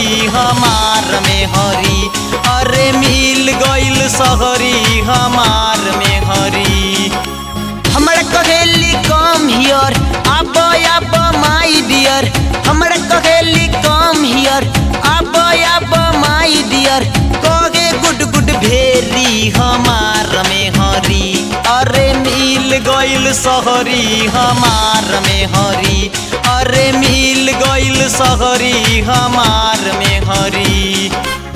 सहरी हमार में हरी अरे मिल गइल सहरी हमार में हरी हमरा कहेली कम हियर अब अब माई डियर हमरा कहेली कम हियर अब अब माई डियर कहे गुड गुड भेरी हमार में हरी अरे मिल गइल सहरी हमार में हरी अरे मिल गइल सहरी हमार में हरी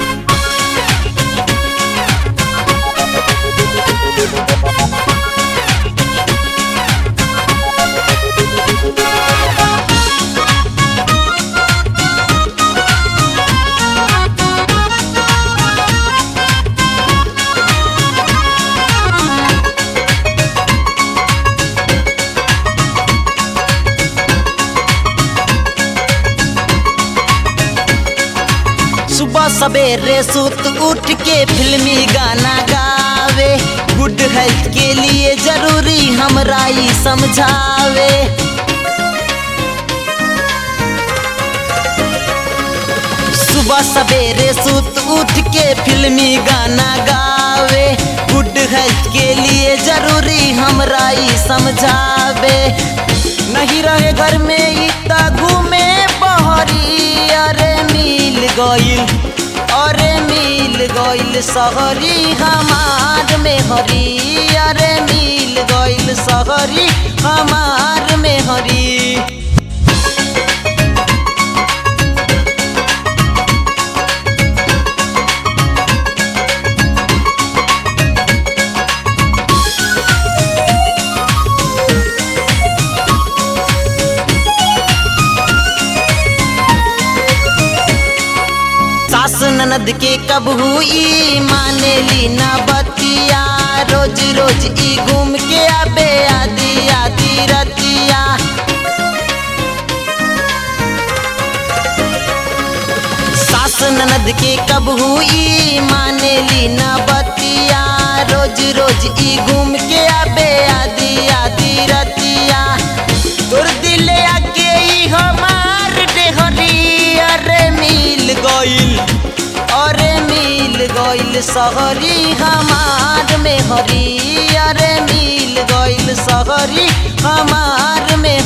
सुबह सवेरे सुत उठ के फिल्मी गाना गावे गुड हेल्थ के लिए जरूरी हमरा ई समझावे सुबह सवेरे सुत उठ के फिल्मी गाना गावे गुड हेल्थ के लिए जरूरी हमरा ई समझावे नहीं रहे घर में इतना घूमे बहरी अरे मिल गइल अरे मिल गइल सहरी हमार में हरी अरे मिल गइल सहरी हमार में हरी सास ननद के कब हुई मानेली ना बतिया रोज रोज ई घूम के आबे आदि आदि रतिया सास ननद के कब हुई मानेली ना बतिया रोज रोज ई घूम के आबे आदि आदि रतिया तोर दिले आके ई हमार डेहरी अरे मिल गइल अरे मिल गइल सहरी हमार में हरी अरे मिल गइल सहरी हमार में